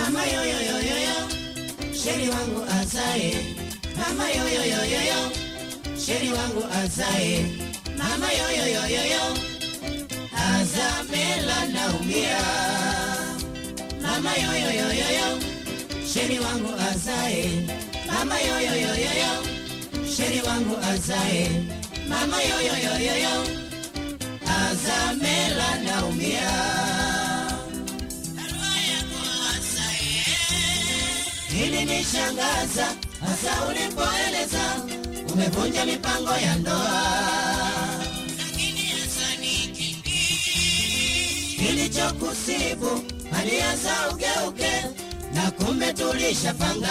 mama yoyoyoyoyo sheri wangu azae mama yoyoyoyoyo sheri wangu azae mama yoyoyoyoyo azamela naumia mama yoyoyoyoyo sheri wangu azae mama yoyoyoyoyo sheri wangu azae mama yoyoyoyoyo azamela naumia ili nishangaza hasa ulipoeleza umevunja mipango ya ndoa kilichokusibu alianza ugeuke na kumbe tulishapanga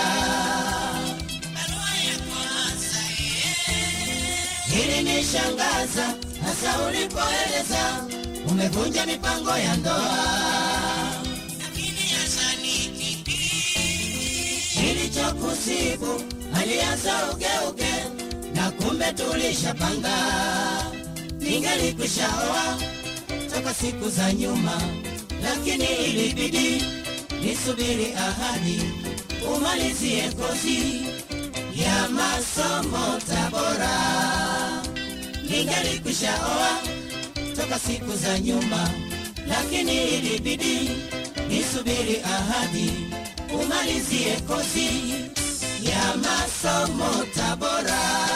ili nishangaza hasa ulipoeleza umevunja mipango ya ndoa kilichokusibu alianza ugeuke na kumbe tulishapanga ningelikwishaoa toka siku za nyuma lakini ilibidi nisubiri ahadi umalizie kozi ya masomo tabora ningelikwishaoa toka siku za nyuma lakini ilibidi nisubiri ahadi umalizie kozi ya masomo tabora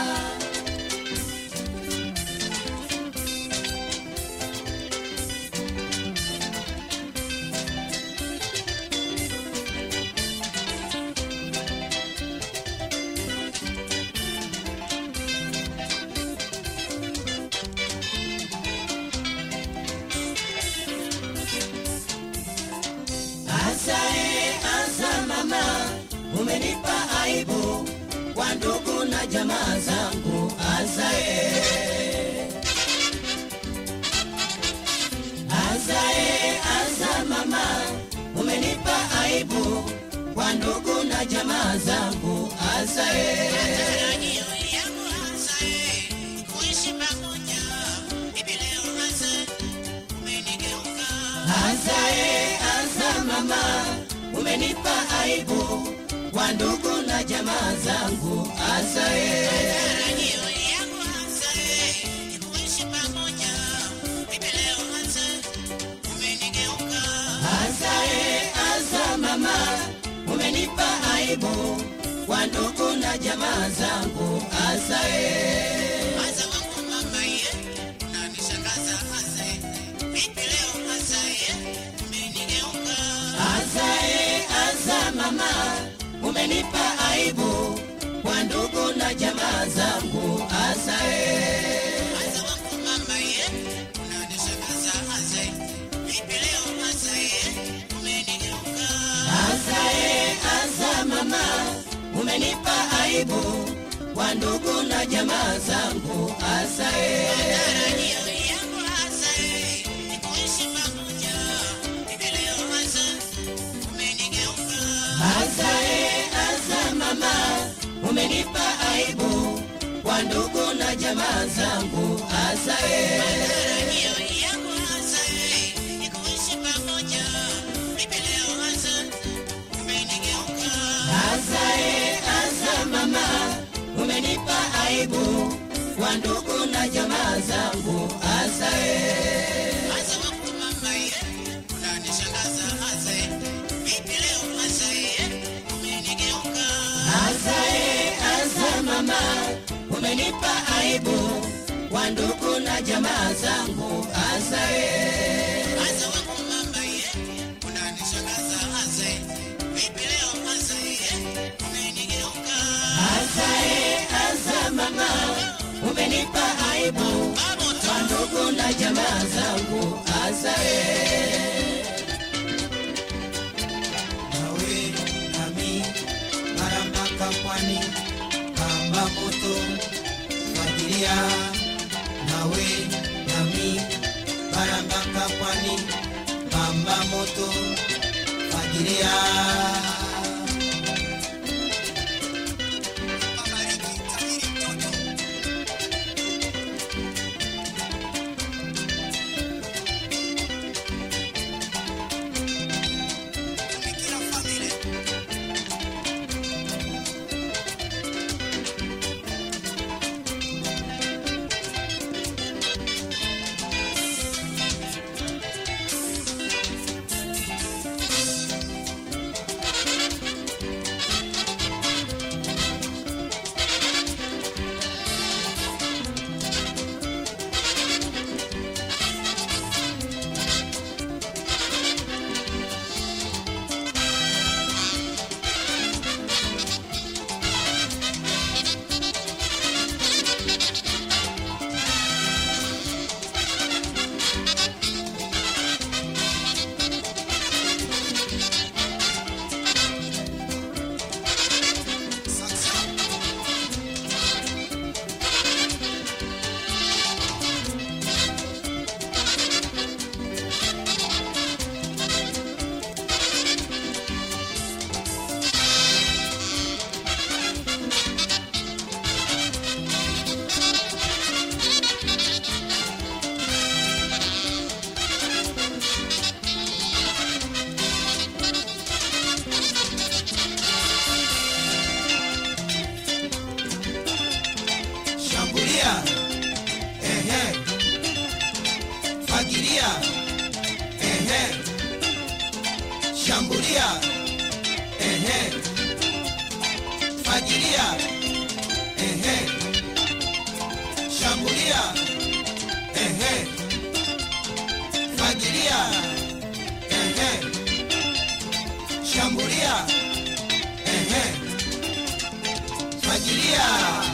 Asae asa mama, umenipa aibu kwa ndugu na jamaa zangu. Asae Asae asa mama, umenipa aibu kwa ndugu na jamaa zangu. Asae Azae, aza mama, umenipa aibu kwa ndugu na jamaa zangu. Azae, azae, aza mama, umenipa aibu kwa ndugu na jamaa zangu. Azae, azae, aza mama, umenipa aibu kwa ndugu na jamaa zangu. Azae, azae, aza mama, umenipa aibu kwa ndugu na jamaa zangu. Azae, azae, aza mama, umenipa aibu kwa ndugu na jamaa zangu. Azae, azae, aza mama, umenipa aibu kwa ndugu na jamaa zangu. Azae, azae, aza mama, umenipa aibu kwa ndugu na jamaa zangu. Azae, azae, aza mama, umenipa aibu kwa ndugu na jamaa zangu. Azae, nawe nami mara mpaka pwani kamba moto fagilia nawe nami mara mpaka pwani kamba moto fagilia fagilia ehe shambulia ehe fagilia ehe shambulia ehe fagilia ehe shambulia ehe fagilia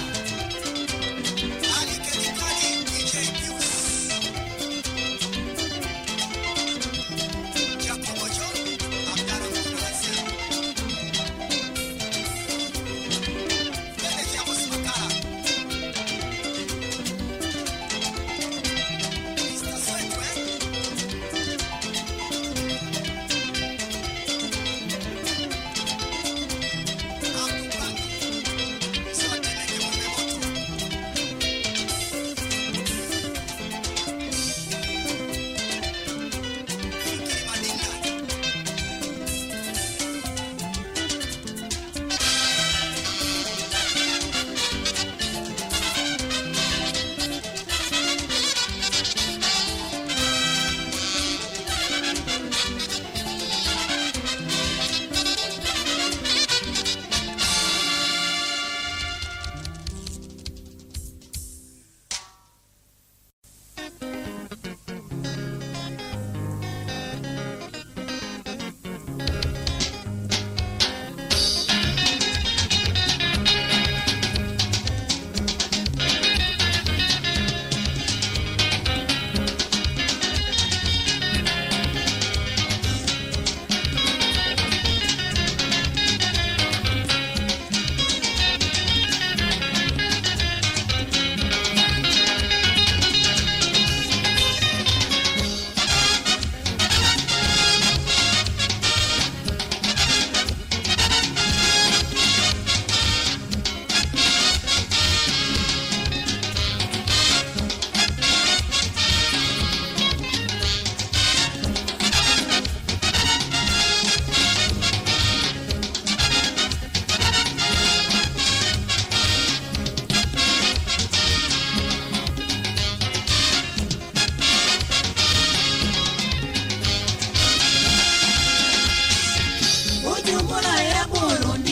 Bujumbura ya Burundi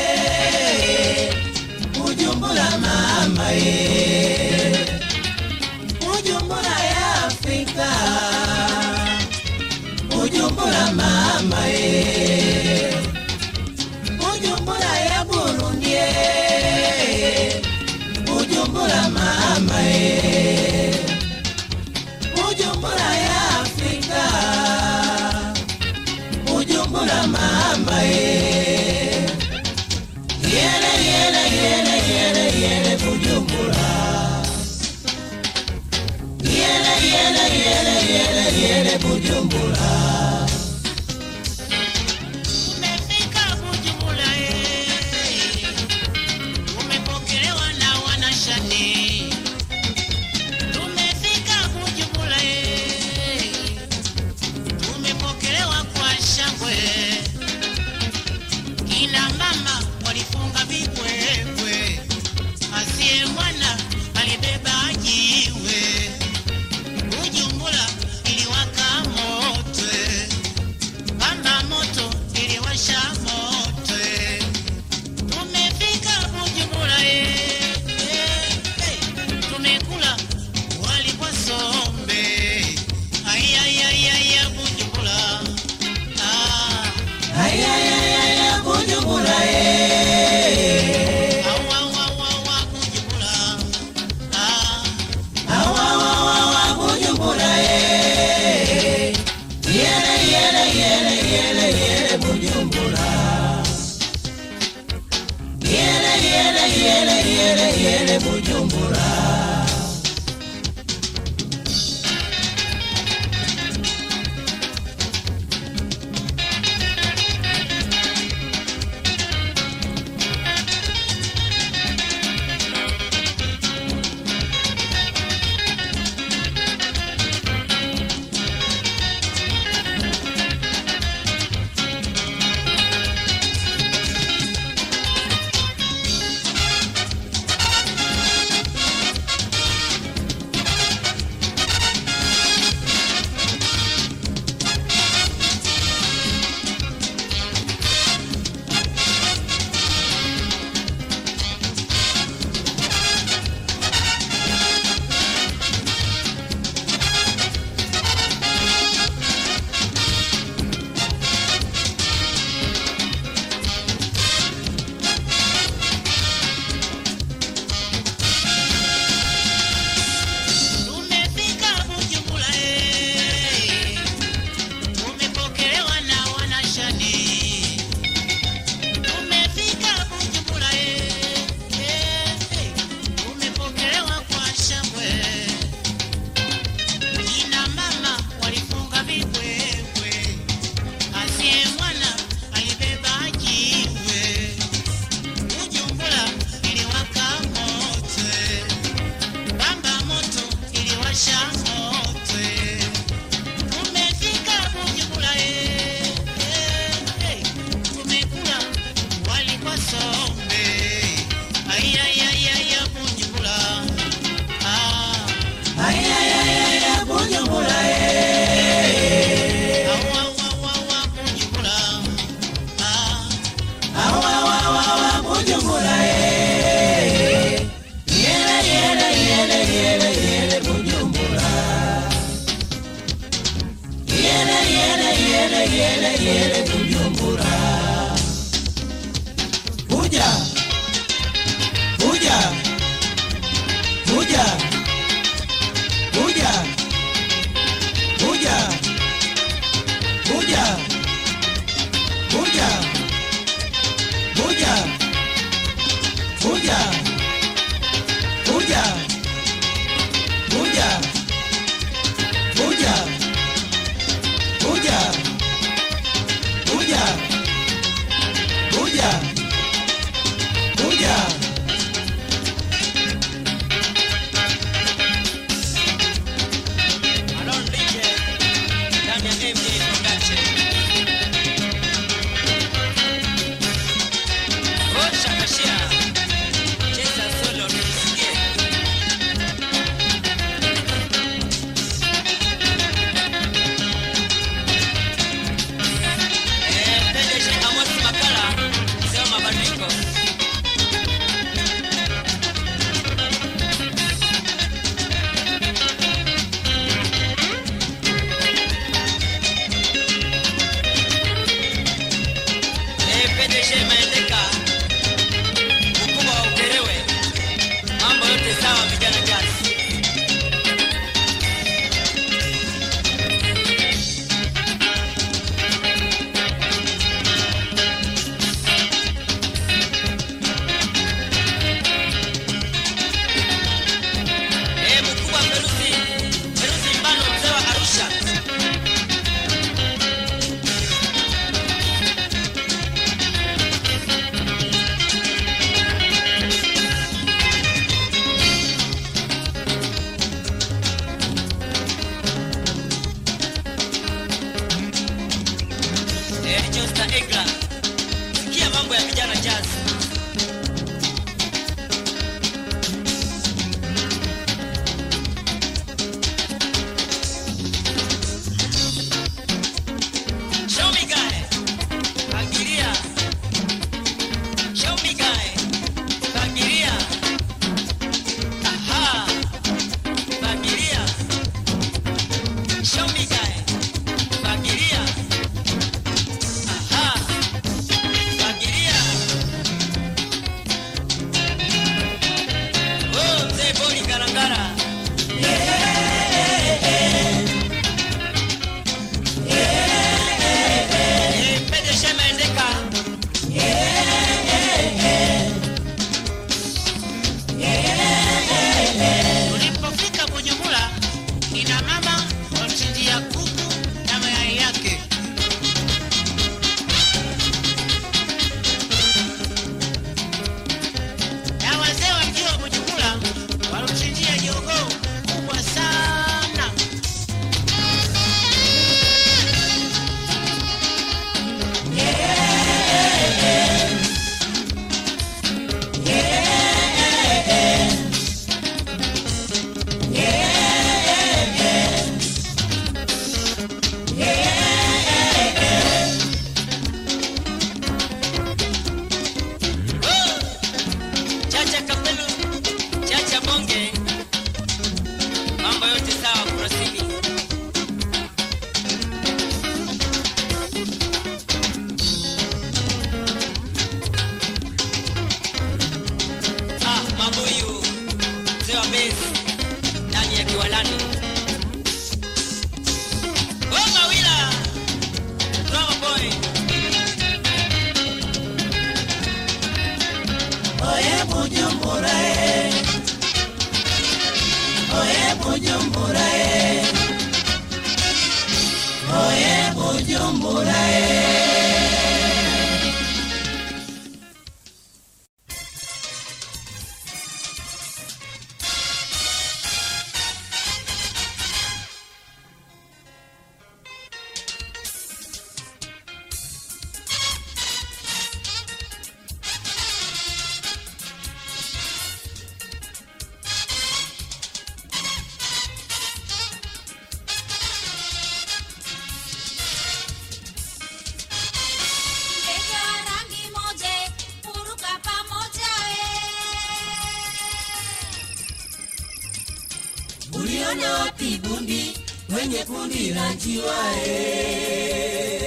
eh. Bujumbura mama ye Bujumbura ya Afrika Bujumbura mama ye Bujumbura ya Burundi eh. Bujumbura mama ye Bujumbura ya Afrika Bujumbura mama ye Yele yele yele yele yele Bujumbura Yele yele yele yele yele Bujumbura Umefika Bujumbura eh, umepokelewa na wanashani. Tumefika Bujumbura eh, tumepokelewa kwa shangwe. Kina mama walifunga vibwebwe, asiye mwana alibeba jiwe. Bujumbura iliwaka moto yele yele yele Bujumbura. Kuja. Kuja. Kuja. Kuja. Kuja. Kuja. Kuja. Kuja. Kuja. Kuja. Kuja. Kuja. Kuja. Kuja. Kuja. Kuja. Alon DJ ndani ya MJ Production. Osha kashia. Cheza solo nisikie. Eh, PDG Amos Makala, mzee wa mabadiliko. Eh, PDG Maendeka, mkubwa wa Ukerewe. Mambo yote sawa vijana jazz. Eh, mkubwa Feruzi, Feruzi Mbano mzee wa Arusha. Eh, Josta Egla. Sikia mambo ya vijana jazz. Show me guy. Fagilia. Show me guy. Fagilia. Aha. Fagilia. Show me guy. Fagilia. Aha. Fagilia. Oh, mzee Boni Karangara. Eh, PDG Maendeka. Tulipofika Bujumbura, kina mama walichinjia kuku na mayai yake. Na wazee wa mji wa Bujumbura walichinjia jogoo kubwa sana. Chacha Kapelu, Chacha Bonge. Mambo yote sawa kurasini. Ah, mabuyu. Mzee wa base ndani ya kiwalani. Oh, Mawila. Drama boy. Oye Bujumbura eh. Oye Bujumbura eh. Oye Bujumbura eh. Ndege wa rangi moja huruka pamoja Uliona wapi bundi kwenye kundi la njiwa eh?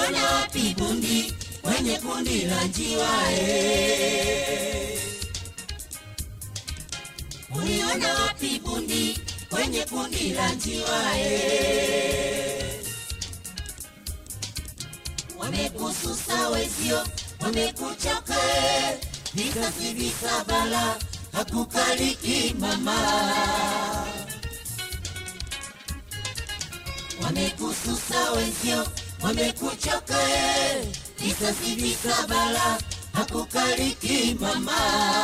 Uliona wapi bundi kwenye kundi la njiwa eh? Uliona wapi bundi kwenye kundi la njiwa eh? Wamekususa wezio, wamekuchoka eh. Visasi visabala hakukaliki mama wamekususa wenzio, wamekuchoka eh. Visasi visabala hakukaliki mama.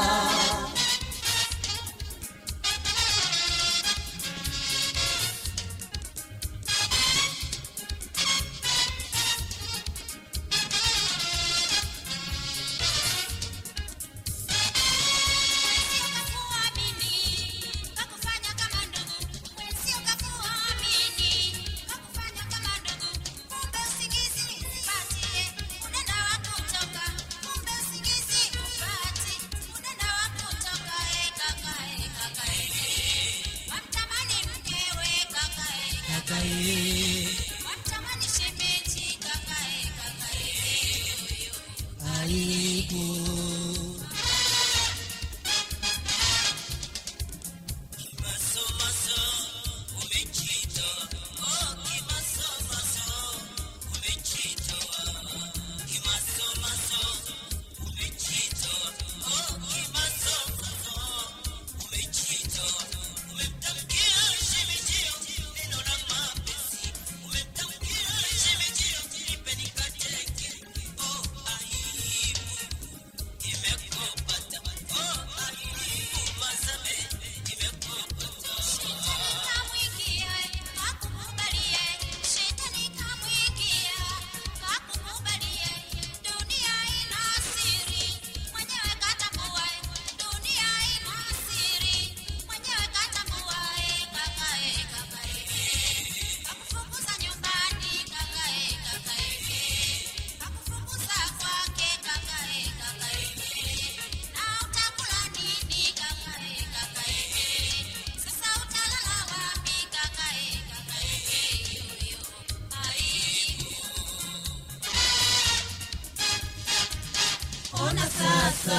Ona sasa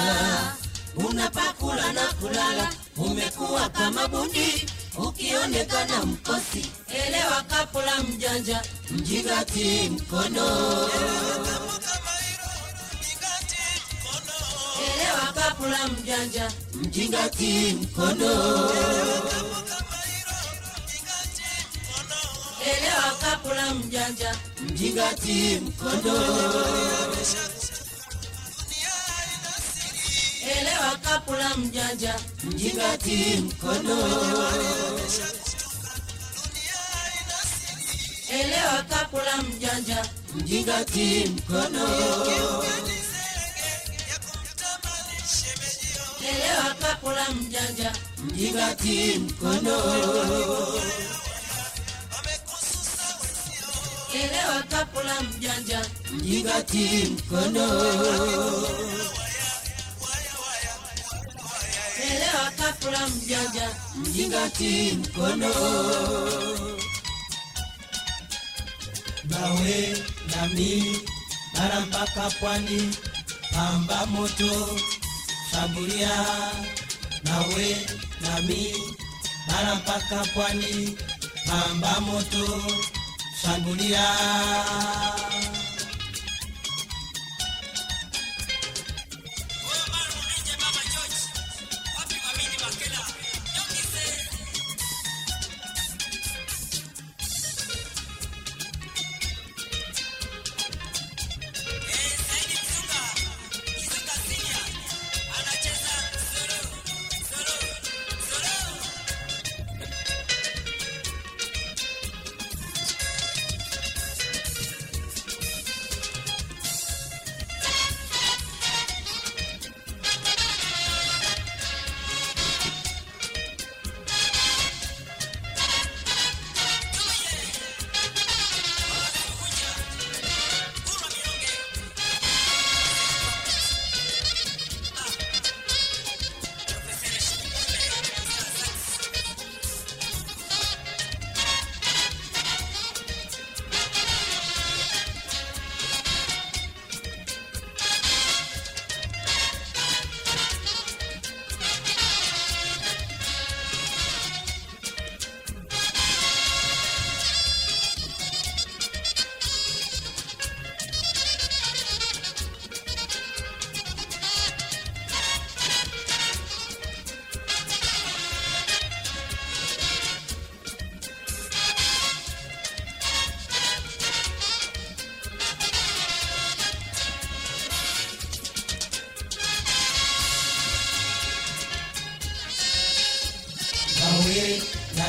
unapakula na kulala, umekuwa kama bundi, ukionekana mkosi, elewa kapula mjanja, mjingati mkono. Elewa kapula mjanja, mjingati mkono. Elewa kapula mjanja, mjingati mkono. Elewa kapula mjanja, mjingati mkono. Elewa kapula mjanja, mjingati mkono. Elewa kapula mjanja, mjingati mkono. Elewa kapula mjanja, mjingati mkono. Elewa kapula mjanja, mjingati mkono. nawe nami bara mpaka pwani, pamba moto shambulia. Nawe nami bara mpaka pwani, pamba moto shambulia.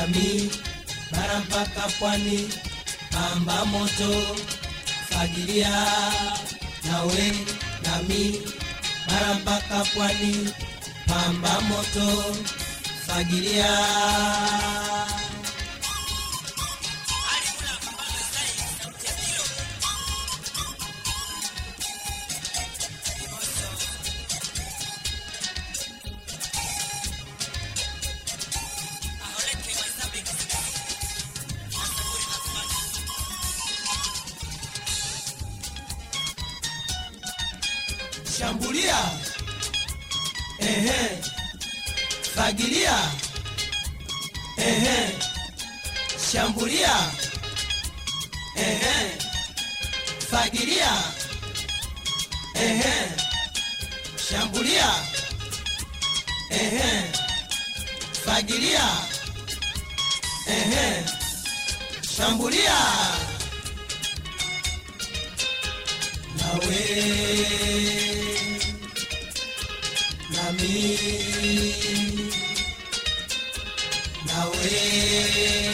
nami bara mpaka pwani pamba moto fagilia nawe nami bara mpaka pwani pamba moto fagilia shambulia ehe fagilia ehe shambulia ehe fagilia ehe shambulia ehe fagilia ehe shambulia nawe nami nawe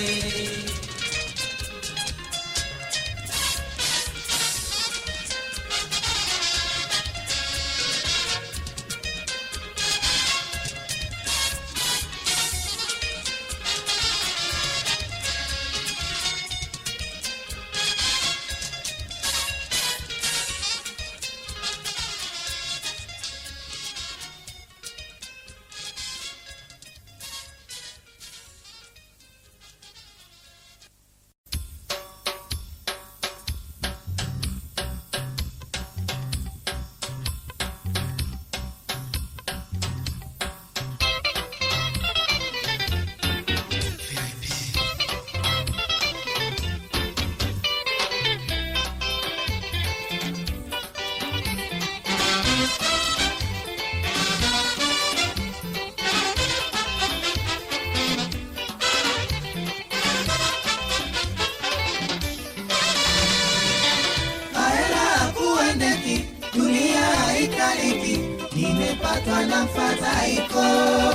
Hela kuendeki, dunia haikaliki, nimepatwa na mfadhaiko.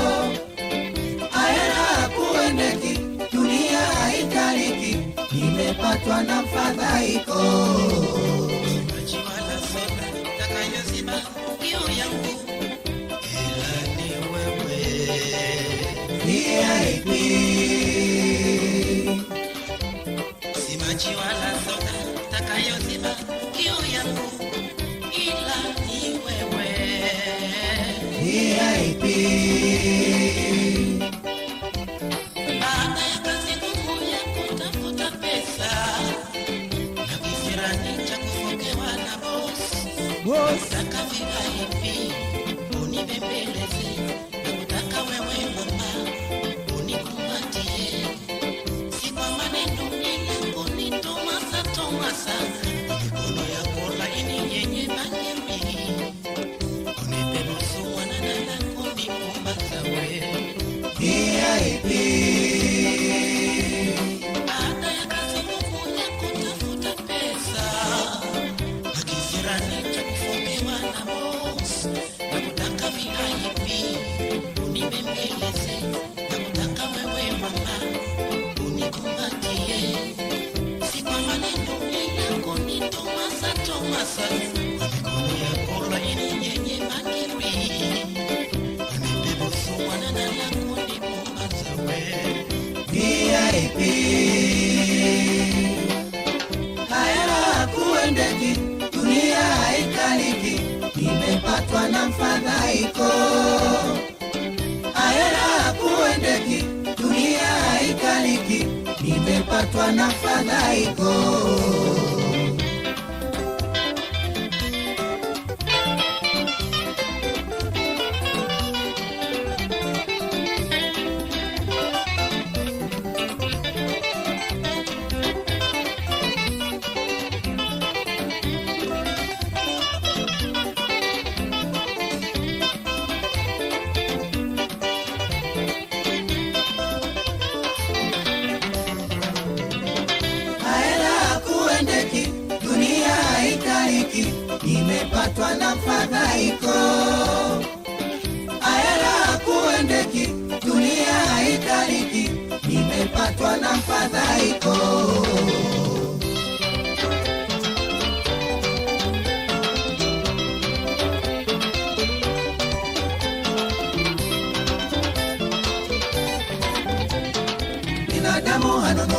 Hela kuendeki, dunia haikaliki, nimepatwa na mfadhaiko. Majiwala soda takayozima kiu yangu ila ni wewe VIP, si majiwala soda takayozima kiu yangu ila ni wewe VIP, baada ya kazi ngumu ya kutafuta pesa na kisirani cha kufokewa na boss Nataka VIP unibembeleze, nakutaka wewe mama unikumbatie, si kwa maneno ila kunitomasa tomasa, mikono yako laini yenye bangili, unipe nusu mwanana na kunipumbaza wewe VIP, baada ya kazi ngumu ya kutafuta pesa na kisirani cha kufokewa na boss na kutaka VIP unibembeleze na kutaka wewe mama unikumbatie si kwa maneno ila kunitomasa tomasa kwa mikono yako laini yenye makiri unipe busu mwanana na kunipumbaza wewe VIP. Hela kuendeki, dunia haikaliki, nimepatwa na mfadhaiko. Hela kuendeki, dunia haikaliki, nimepatwa na mfadhaiko. Hela kuendeki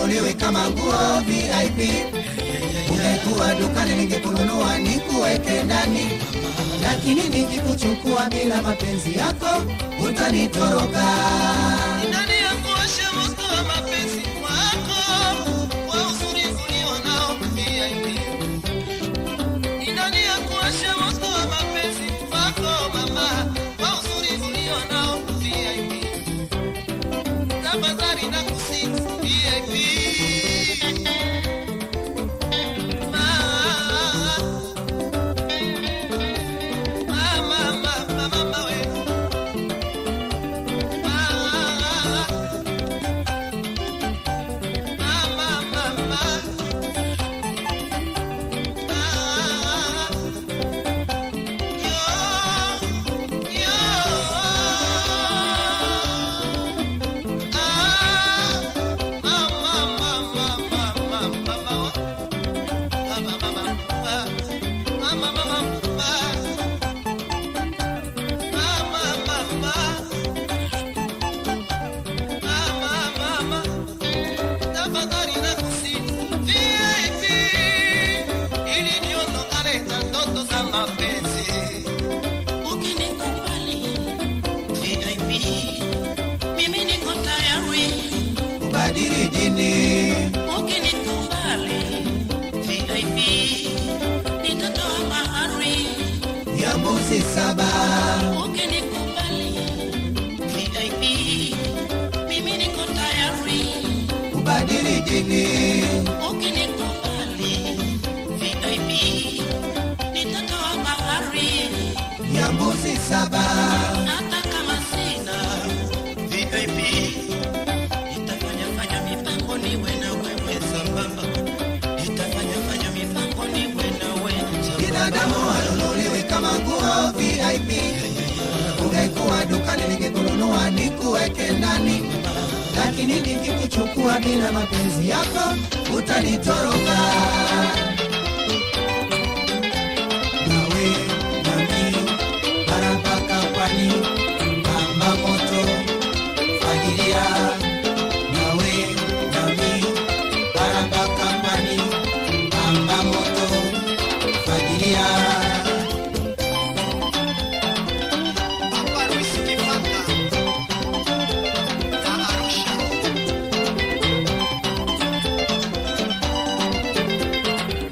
hanunuliwi kama nguo VIP. Ungekuwa dukani ningekununua nikuweke ndani, lakini nikikuchukua bila mapenzi yako utanitoroka. Nani akuoshe moto wa mapenzi wako kwa uzuri ulionao VIP? Ni nani akuoshe moto wa mapenzi wako mama kwa uzuri ulionao VIP? Tafadhali nakusihi VIP. Mama, mama, mama, mama, we. tafadhali nakusihi VIP, ili niondokane na ndoto za mapenzi. Ukinikubali VIP, mimi niko tayari. Kubadili dini Ukinikubali VIP, nitatoa mahari. ya mbuzi saba, Ukinikubali VIP, mimi niko tayari. kubadili dini Ukinikubali VIP, nitatoa mahari. ya mbuzi saba, hata kama sina VIP, nitafanya fanya mipango niwe na wewe sambamba, nitafanya fanya mipango niwe na wewe sambamba. binadamu hanunuliwi kama nguo VIP. Ungekuwa dukani ningekununua nikuweke ndani, lakini nikikuchukua bila mapenzi yako utanitoroka. Nawe nami bara mpaka pwani, kamba moto fagilia. Nawe nami bara mpaka pwani, kamba moto fagilia. Papa Luis Kifaka, na Arusha.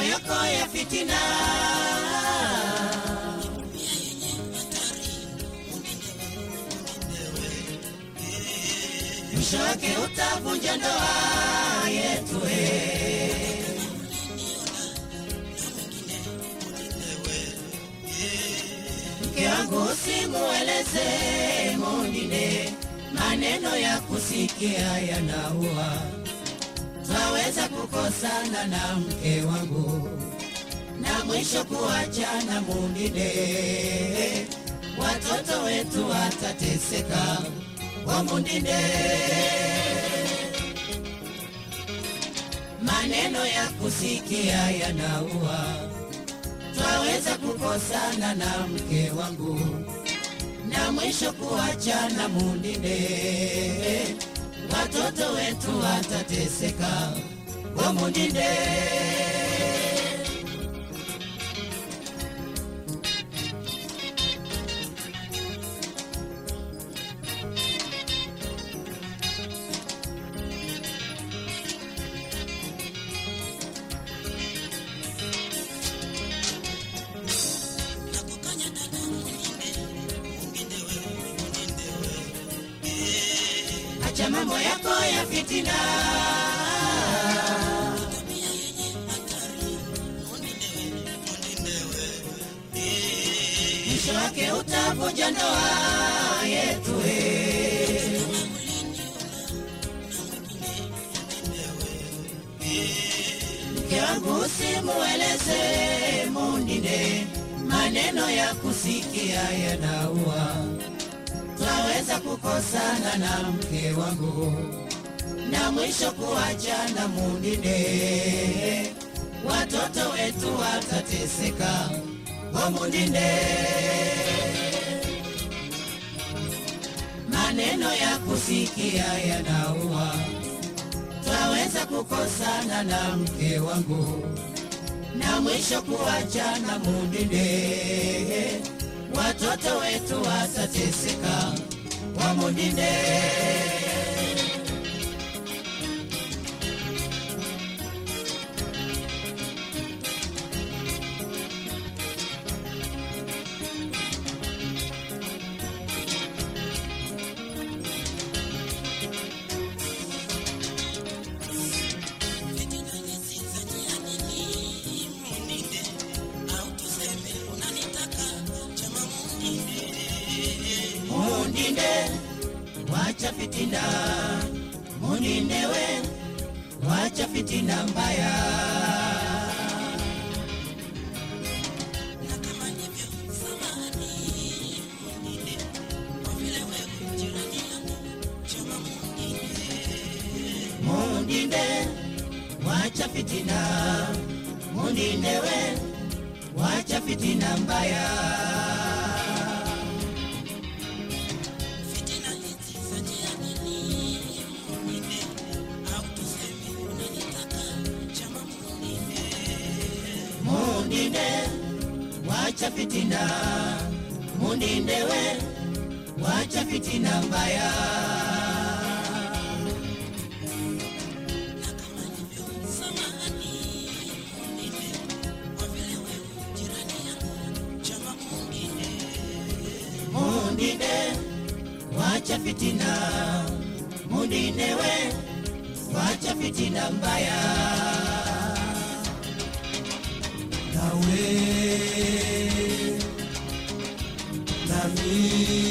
yako ya fitina mwisho wake utavunja ndoa yetu eh. mke wangu usimueleze mwingine, maneno ya kusikia yanaua. Twaweza kukosana na mke wangu na mwisho kuachana mwingine, watoto wetu watateseka kwa mwingine. Maneno ya kusikia yanaua twaweza kukosana na mke wangu na mwisho kuachana mundinde, watoto wetu watateseka kwa mundinde. Acha mambo yako ya fitina, mwisho wake utavunja ndoa yetu. eh. Mke wangu usimueleze mwingine, maneno ya kusikia yanaua twaweza kukosana na mke wangu na mwisho kuachana mwingine, watoto wetu watateseka kwa mwingine. Maneno ya kusikia yanaua, twaweza kukosana na mke wangu na mwisho kuachana mwingine, watoto wetu watateseka kwa mwingine. Mundinde, wacha fitina, Mundinde we, wacha fitina mbaya. Mundinde, wacha fitina, Mundinde we, wacha fitina mbaya. Mundinde, wacha fitina, Mundinde we, wacha fitina mbaya. Mundinde, wacha fitina, Mundinde we, wacha fitina mbaya. nawe nami